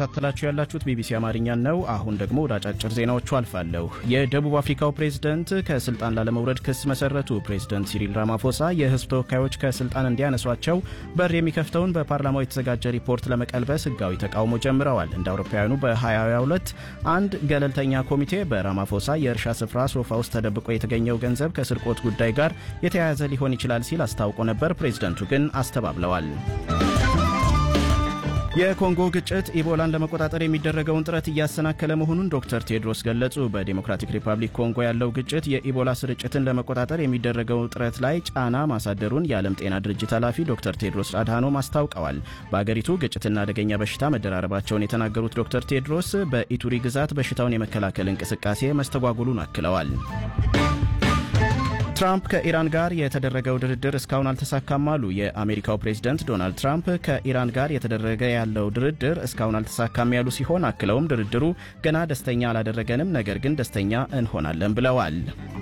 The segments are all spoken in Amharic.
እየተከታተላችሁ ያላችሁት ቢቢሲ አማርኛን ነው። አሁን ደግሞ ወደ አጫጭር ዜናዎቹ አልፋለሁ። የደቡብ አፍሪካው ፕሬዝደንት ከስልጣን ላለመውረድ ክስ መሰረቱ። ፕሬዝደንት ሲሪል ራማፎሳ የህዝብ ተወካዮች ከስልጣን እንዲያነሷቸው በር የሚከፍተውን በፓርላማው የተዘጋጀ ሪፖርት ለመቀልበስ ህጋዊ ተቃውሞ ጀምረዋል። እንደ አውሮፓውያኑ በ2022 አንድ ገለልተኛ ኮሚቴ በራማፎሳ የእርሻ ስፍራ ሶፋ ውስጥ ተደብቆ የተገኘው ገንዘብ ከስርቆት ጉዳይ ጋር የተያያዘ ሊሆን ይችላል ሲል አስታውቆ ነበር። ፕሬዝደንቱ ግን አስተባብለዋል። የኮንጎ ግጭት ኢቦላን ለመቆጣጠር የሚደረገውን ጥረት እያሰናከለ መሆኑን ዶክተር ቴድሮስ ገለጹ። በዴሞክራቲክ ሪፐብሊክ ኮንጎ ያለው ግጭት የኢቦላ ስርጭትን ለመቆጣጠር የሚደረገው ጥረት ላይ ጫና ማሳደሩን የዓለም ጤና ድርጅት ኃላፊ ዶክተር ቴድሮስ አድሃኖም አስታውቀዋል። በአገሪቱ ግጭትና አደገኛ በሽታ መደራረባቸውን የተናገሩት ዶክተር ቴድሮስ በኢቱሪ ግዛት በሽታውን የመከላከል እንቅስቃሴ መስተጓጉሉን አክለዋል። ትራምፕ ከኢራን ጋር የተደረገው ድርድር እስካሁን አልተሳካም አሉ። የአሜሪካው ፕሬዝደንት ዶናልድ ትራምፕ ከኢራን ጋር የተደረገ ያለው ድርድር እስካሁን አልተሳካም ያሉ ሲሆን አክለውም ድርድሩ ገና ደስተኛ አላደረገንም፣ ነገር ግን ደስተኛ እንሆናለን ብለዋል።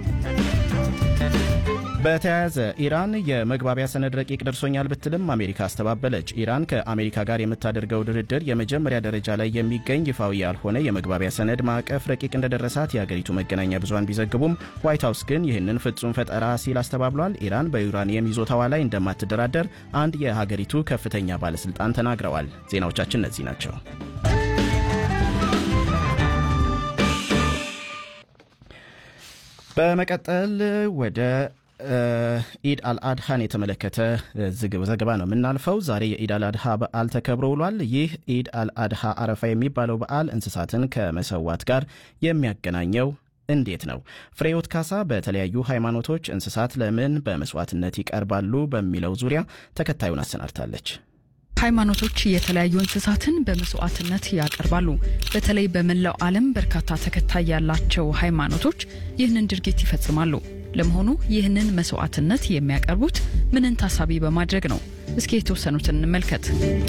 በተያያዘ ኢራን የመግባቢያ ሰነድ ረቂቅ ደርሶኛል ብትልም አሜሪካ አስተባበለች። ኢራን ከአሜሪካ ጋር የምታደርገው ድርድር የመጀመሪያ ደረጃ ላይ የሚገኝ ይፋዊ ያልሆነ የመግባቢያ ሰነድ ማዕቀፍ ረቂቅ እንደደረሳት የአገሪቱ መገናኛ ብዙሃን ቢዘግቡም ዋይት ሀውስ ግን ይህንን ፍጹም ፈጠራ ሲል አስተባብሏል። ኢራን በዩራኒየም ይዞታዋ ላይ እንደማትደራደር አንድ የሀገሪቱ ከፍተኛ ባለስልጣን ተናግረዋል። ዜናዎቻችን እነዚህ ናቸው። በመቀጠል ወደ ኢድ አልአድሃን የተመለከተ ዘገባ ነው የምናልፈው። ዛሬ የኢድ አልአድሃ በዓል ተከብሮ ውሏል። ይህ ኢድ አልአድሃ አረፋ የሚባለው በዓል እንስሳትን ከመሰዋት ጋር የሚያገናኘው እንዴት ነው? ፍሬዎት ካሳ በተለያዩ ሃይማኖቶች እንስሳት ለምን በመስዋዕትነት ይቀርባሉ በሚለው ዙሪያ ተከታዩን አሰናድታለች። ሃይማኖቶች የተለያዩ እንስሳትን በመስዋዕትነት ያቀርባሉ። በተለይ በመላው ዓለም በርካታ ተከታይ ያላቸው ሃይማኖቶች ይህንን ድርጊት ይፈጽማሉ። ለመሆኑ ይህንን መስዋዕትነት የሚያቀርቡት ምንን ታሳቢ በማድረግ ነው? እስኪ የተወሰኑትን እንመልከት።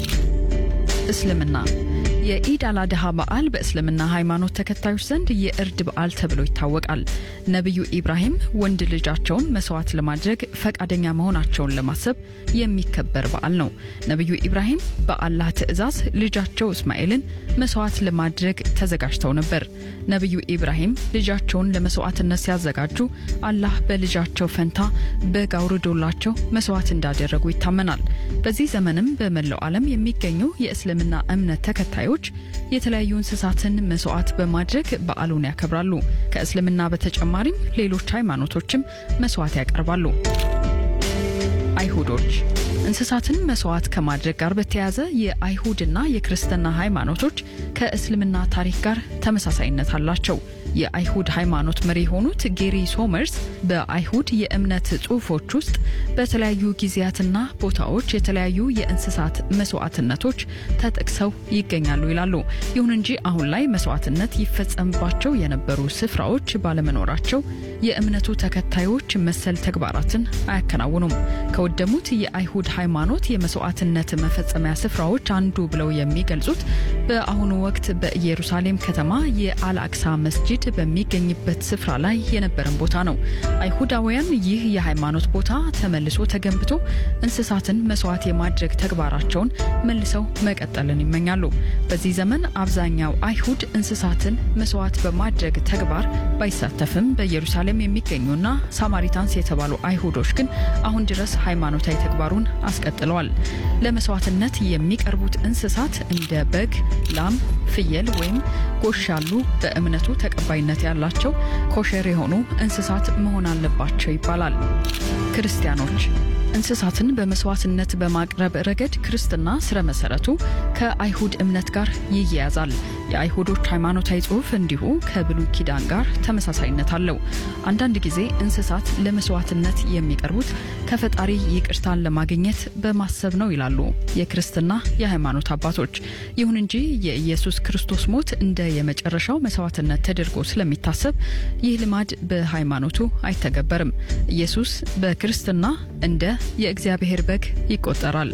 እስልምና የኢድ አልአድሃ በዓል በእስልምና ሃይማኖት ተከታዮች ዘንድ የእርድ በዓል ተብሎ ይታወቃል። ነቢዩ ኢብራሂም ወንድ ልጃቸውን መስዋዕት ለማድረግ ፈቃደኛ መሆናቸውን ለማሰብ የሚከበር በዓል ነው። ነቢዩ ኢብራሂም በአላህ ትዕዛዝ ልጃቸው እስማኤልን መስዋዕት ለማድረግ ተዘጋጅተው ነበር። ነቢዩ ኢብራሂም ልጃቸውን ለመስዋዕትነት ሲያዘጋጁ አላህ በልጃቸው ፈንታ በግ አውርዶላቸው መስዋዕት እንዳደረጉ ይታመናል። በዚህ ዘመንም በመላው ዓለም የሚገኙ የእስልምና እምነት ተከታዮች የተለያዩ እንስሳትን መስዋዕት በማድረግ በዓሉን ያከብራሉ። ከእስልምና በተጨማሪም ሌሎች ሃይማኖቶችም መስዋዕት ያቀርባሉ። አይሁዶች እንስሳትን መስዋዕት ከማድረግ ጋር በተያያዘ የአይሁድና የክርስትና ሃይማኖቶች ከእስልምና ታሪክ ጋር ተመሳሳይነት አላቸው። የአይሁድ ሃይማኖት መሪ የሆኑት ጌሪ ሶመርስ በአይሁድ የእምነት ጽሑፎች ውስጥ በተለያዩ ጊዜያትና ቦታዎች የተለያዩ የእንስሳት መስዋዕትነቶች ተጠቅሰው ይገኛሉ ይላሉ። ይሁን እንጂ አሁን ላይ መስዋዕትነት ይፈጸምባቸው የነበሩ ስፍራዎች ባለመኖራቸው የእምነቱ ተከታዮች መሰል ተግባራትን አያከናውኑም። ከወደሙት የአይሁድ ሃይማኖት የመስዋዕትነት መፈጸሚያ ስፍራዎች አንዱ ብለው የሚገልጹት በአሁኑ ወቅት በኢየሩሳሌም ከተማ የአልአክሳ መስጂድ በሚገኝበት ስፍራ ላይ የነበረን ቦታ ነው። አይሁዳውያን ይህ የሃይማኖት ቦታ ተመልሶ ተገንብቶ እንስሳትን መስዋዕት የማድረግ ተግባራቸውን መልሰው መቀጠልን ይመኛሉ። በዚህ ዘመን አብዛኛው አይሁድ እንስሳትን መስዋዕት በማድረግ ተግባር ባይሳተፍም በኢየሩሳሌም የሚገኙና ሳማሪታንስ የተባሉ አይሁዶች ግን አሁን ድረስ ሃይማኖታዊ ተግባሩን አስቀጥለዋል። ለመስዋዕትነት የሚቀርቡት እንስሳት እንደ በግ፣ ላም፣ ፍየል ወይም ጎሽ ያሉ በእምነቱ ተቀባይነት ያላቸው ኮሸር የሆኑ እንስሳት መሆን አለባቸው ይባላል። ክርስቲያኖች እንስሳትን በመስዋዕትነት በማቅረብ ረገድ ክርስትና ስረ መሰረቱ ከአይሁድ እምነት ጋር ይያያዛል። የአይሁዶች ሃይማኖታዊ ጽሑፍ እንዲሁ ከብሉይ ኪዳን ጋር ተመሳሳይነት አለው። አንዳንድ ጊዜ እንስሳት ለመስዋዕትነት የሚቀርቡት ከፈጣሪ ይቅርታን ለማግኘት በማሰብ ነው ይላሉ የክርስትና የሃይማኖት አባቶች። ይሁን እንጂ የኢየሱስ ክርስቶስ ሞት እንደ የመጨረሻው መስዋዕትነት ተደርጎ ስለሚታሰብ ይህ ልማድ በሃይማኖቱ አይተገበርም። ኢየሱስ በክርስትና እንደ የእግዚአብሔር በግ ይቆጠራል።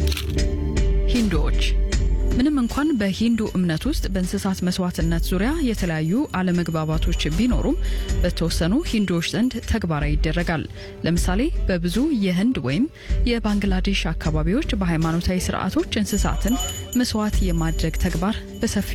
ሂንዱዎች ምንም እንኳን በሂንዱ እምነት ውስጥ በእንስሳት መስዋዕትነት ዙሪያ የተለያዩ አለመግባባቶች ቢኖሩም በተወሰኑ ሂንዱዎች ዘንድ ተግባራዊ ይደረጋል። ለምሳሌ በብዙ የህንድ ወይም የባንግላዴሽ አካባቢዎች በሃይማኖታዊ ስርዓቶች እንስሳትን መስዋዕት የማድረግ ተግባር በሰፊ